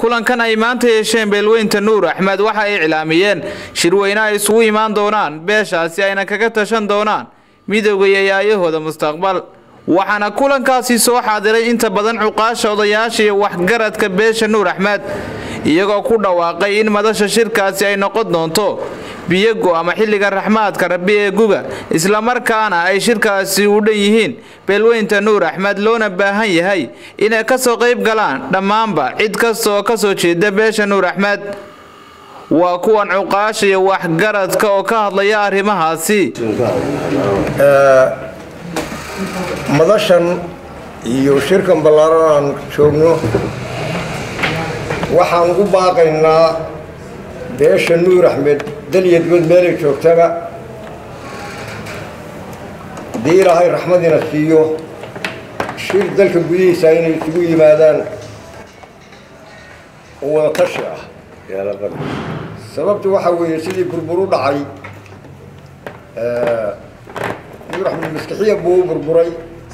kulankan ay maanta yeesheen beelweynta nuur axmed waxa ay iclaamiyeen shirweyne ay isugu imaan doonaan beeshaasi ayna kaga tashan doonaan midowga iyo yaayahooda mustaqbal waxaana kulankaasi soo xaadiray inta badan cuqaasha odayaasha iyo waxgaradka beesha nuur axmed iyagoo ku dhawaaqay in madasha shirkaasi ay noqon doonto biyogo ama xilliga raxmaadka rabbi ee guga islamarkaana ay shirkaasi u dhan yihiin beelweynta nuur axmed loona baahan yahay inay kasoo qayb galaan dhammaanba cid kasta oo kasoo jeeda beesha nuur axmed waa kuwan cuqaasha iyo waxgaradka oo ka hadlaya arrimahaasi madashan iyo shirkan ballaaran aan joogno waxaan ugu baaqaynaa beesha nuur axmed dalyadgood meelay joogtaba haddii ilaahay raxmadiina siiyo shir dalka gudihiisa inay isugu yimaadaan oo wada tashi ah sababtu waxaa weeye sidii burbur u dhacay nuur axmed maskixiya buu u burburay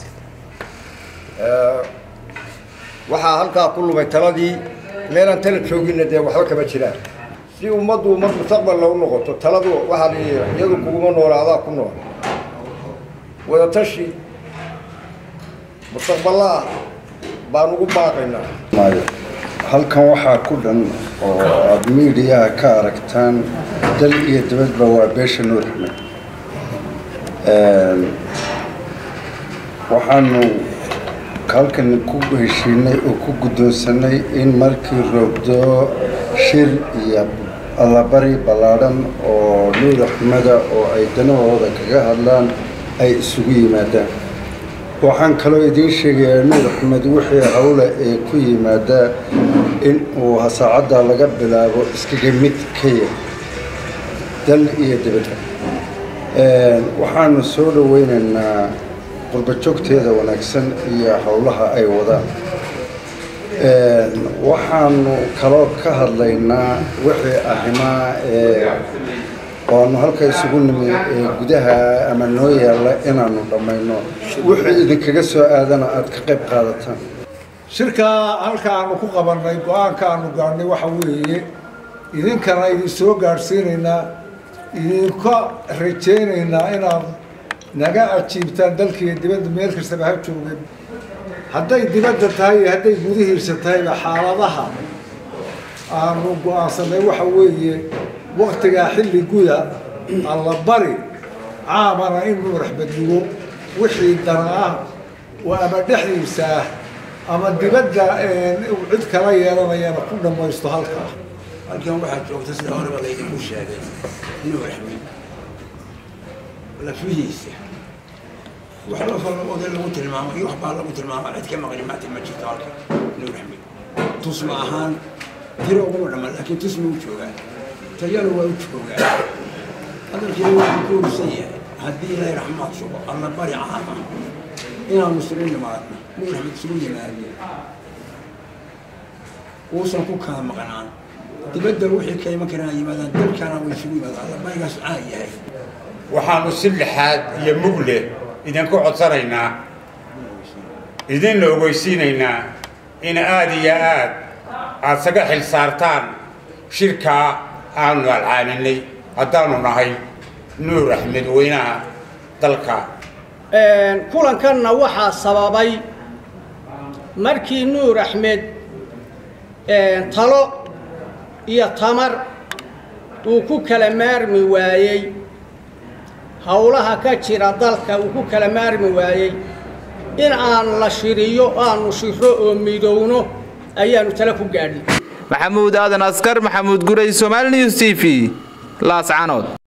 waxaa halkaa ku lumay taladii meelaan tala jooginna dee waxba kama jiraan si ummaddu ummad mustaqballa u noqoto taladu waxaa la iyadu kuguma noola adaa ku nool wadatashi mustaqballa ah baan ugu baaqaynaa halkan waxaa ku dhan oo aada miidiyaha ka aragtaan dal iyo dabadba waa beesha nuur axmed waxaanu halkan ku heshiinay oo ku guddoonsanay in markii roogdoo shir iyo allabari ballaadhan oo nuur axmeda oo ay danahooda kaga hadlaan ay isugu yimaadaan waxaan kaloo idiin sheegayaa nuur axmed wixii hawle ee ku yimaadaa in uu saacadda laga bilaabo iskaga mid ka yahay dal iyo dibadda waxaanu soo dhaweynaynaa qurbajoogteeda wanaagsan iyo howlaha ay wadaan waxaanu kaloo ka hadlaynaa wixii arrimaa ee oanu halka isugu nimi ee gudaha ama noo yaalla inaanu dhammayno wixii idinkaga soo aadana aada ka qayb qaadataan shirkaa halka aanu ku qabannay go-aanka aanu gaadhnay waxa weeye idinkana idin soo gaadhsiinaynaa idinka rajaynaynaa inaad naga ajiibtaan dalkiiyo dibadda meel kastaba ha joogeen hadday dibadda tahay iyo hadday gudihiisa tahayba xaaladaha aanu go-aansanay waxa weeye waktigaa xilli guda allabari caamana in nuur axmednigo wixii dana ah oo ama dhexdiisa ah ama dibadda cid kala yeelanayana ku dhammaysto halkaa halkan waxaa joogta sida horeba laydinku sheegay nuur axmed lafihiisa waxba falooda lagu tilmaamo iyo waxbaa lagu tilmaamo cid ka maqli maanta ma jirto halkan nuur axmed tusma ahaan tiro uguma dhammaan laakiin tusma u joogaa tayana waa u joogaa hadalkiina waa ku koorisan yahay haddii ilaahay raxmaad sugo alla bari caama inaanu isugu nimaadno nuur axmed isugu yimaado uusan ku kala maqnaan dibadda wixii ka iman karaan yimaadaan dalkana way isugu yimaadaan alla barigaas caan yahay waxaanu si lixaad iyo mugle idinku codsanaynaa idinla ogeysiinaynaa in aada iyo aad aada saga xil saartaan shirkaa aanu alcaaminay haddaanu nahay nuur axmed weynaha dalka kulankanna waxaa sababay markii nuur axmed talo iyo tamar uu ku kala maarmi waayey howlaha ka jira dalka uu ku kala maarmi waayey in aan la shiriyo aanu shiro oo midowno ayaanu tale ku gaadhin maxamuud aadan askar maxamuud guray somaali news t v laascanood